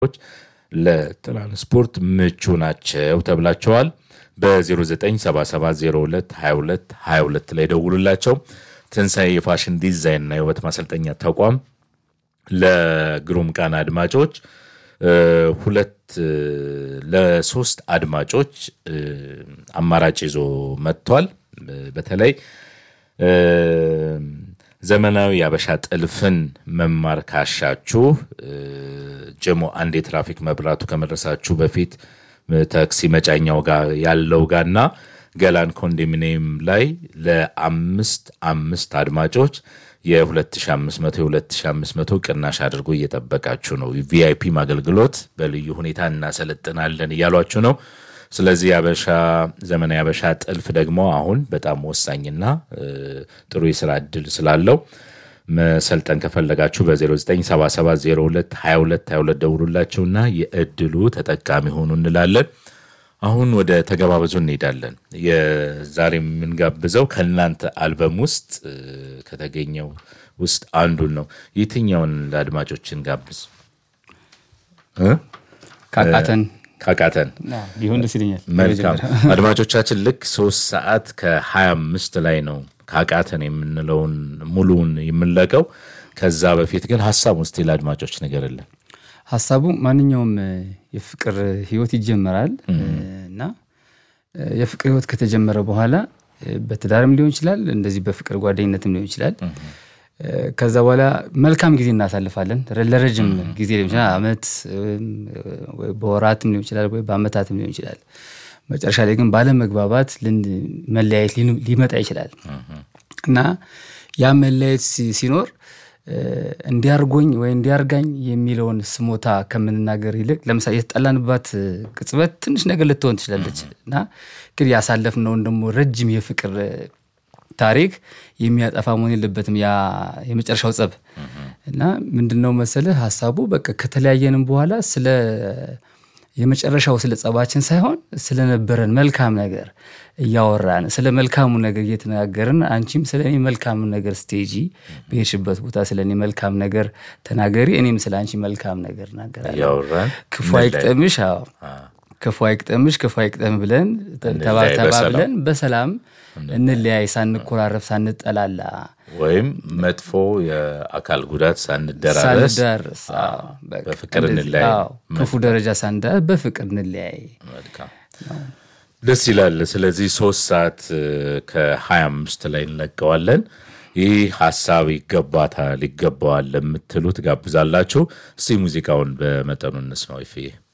ለትራንስፖርት ምቹ ናቸው ተብላቸዋል። በ0977022222 ላይ ደውሉላቸው። ትንሣኤ የፋሽን ዲዛይንና የውበት ማሰልጠኛ ተቋም ለግሩም ቃና አድማጮች ሁለት ለሶስት አድማጮች አማራጭ ይዞ መጥቷል። በተለይ ዘመናዊ የአበሻ ጥልፍን መማር ካሻችሁ ጀሞ አንድ የትራፊክ መብራቱ ከመድረሳችሁ በፊት ታክሲ መጫኛው ጋር ያለው ጋርና ገላን ኮንዶሚኒየም ላይ ለአምስት አምስት አድማጮች የ2500 የ2500 ቅናሽ አድርጎ እየጠበቃችሁ ነው። ቪአይፒ አገልግሎት በልዩ ሁኔታ እናሰለጥናለን እያሏችሁ ነው። ስለዚህ የአበሻ ዘመናዊ የአበሻ ጥልፍ ደግሞ አሁን በጣም ወሳኝና ጥሩ የስራ እድል ስላለው መሰልጠን ከፈለጋችሁ በ0977022222 ደውሉላቸውና የእድሉ ተጠቃሚ ሆኑ እንላለን። አሁን ወደ ተገባበዙ እንሄዳለን። የዛሬ የምንጋብዘው ከእናንተ አልበም ውስጥ ከተገኘው ውስጥ አንዱን ነው። የትኛውን ለአድማጮችን ጋብዝ? ካቃተን ካቃተን ቢሆን ደስ ይለኛል። መልካም አድማጮቻችን፣ ልክ ሶስት ሰዓት ከሀያ አምስት ላይ ነው ካቃተን የምንለውን ሙሉውን የምንለቀው። ከዛ በፊት ግን ሀሳብ ውስጥ ለአድማጮች ንገርልን። ሀሳቡ ማንኛውም የፍቅር ህይወት ይጀመራል እና የፍቅር ህይወት ከተጀመረ በኋላ በትዳርም ሊሆን ይችላል፣ እንደዚህ በፍቅር ጓደኝነትም ሊሆን ይችላል። ከዛ በኋላ መልካም ጊዜ እናሳልፋለን። ለረጅም ጊዜ ሊሆን ይችላል፣ አመት በወራትም ሊሆን ይችላል፣ ወይ በአመታትም ሊሆን ይችላል። መጨረሻ ላይ ግን ባለመግባባት መለያየት ሊመጣ ይችላል እና ያ መለያየት ሲኖር እንዲያርጎኝ ወይ እንዲያርጋኝ የሚለውን ስሞታ ከምንናገር ይልቅ ለምሳሌ የተጠላንባት ቅጽበት ትንሽ ነገር ልትሆን ትችላለች እና ግን ያሳለፍነውን ደግሞ ረጅም የፍቅር ታሪክ የሚያጠፋ መሆን የለበትም ያ የመጨረሻው ጸብ እና ምንድነው መሰልህ ሀሳቡ በቃ ከተለያየንም በኋላ ስለ የመጨረሻው ስለ ጸባችን ሳይሆን ስለነበረን መልካም ነገር እያወራን ስለ መልካሙ ነገር እየተነጋገርን አንቺም ስለ እኔ መልካም ነገር ስቴጂ በሄድሽበት ቦታ ስለ እኔ መልካም ነገር ተናገሪ፣ እኔም ስለ አንቺ መልካም ነገር እናገራለሁ። ክፉ አይቅጠምሽ፣ ክፉ አይቅጠምሽ፣ ክፉ አይቅጠም ብለን ተባብለን በሰላም እንለያይ፣ ሳንኮራረፍ፣ ሳንጠላላ ወይም መጥፎ የአካል ጉዳት ሳንደራረስ ሳንዳርስ በፍቅር እንለያይ፣ ክፉ ደረጃ ሳንዳርስ በፍቅር እንለያይ። ደስ ይላል። ስለዚህ ሶስት ሰዓት ከሀያ አምስት ላይ እንለቀዋለን። ይህ ሀሳብ ይገባታል ይገባዋል ለምትሉ ትጋብዛላችሁ። እስቲ ሙዚቃውን በመጠኑ እንስማው ይፍዬ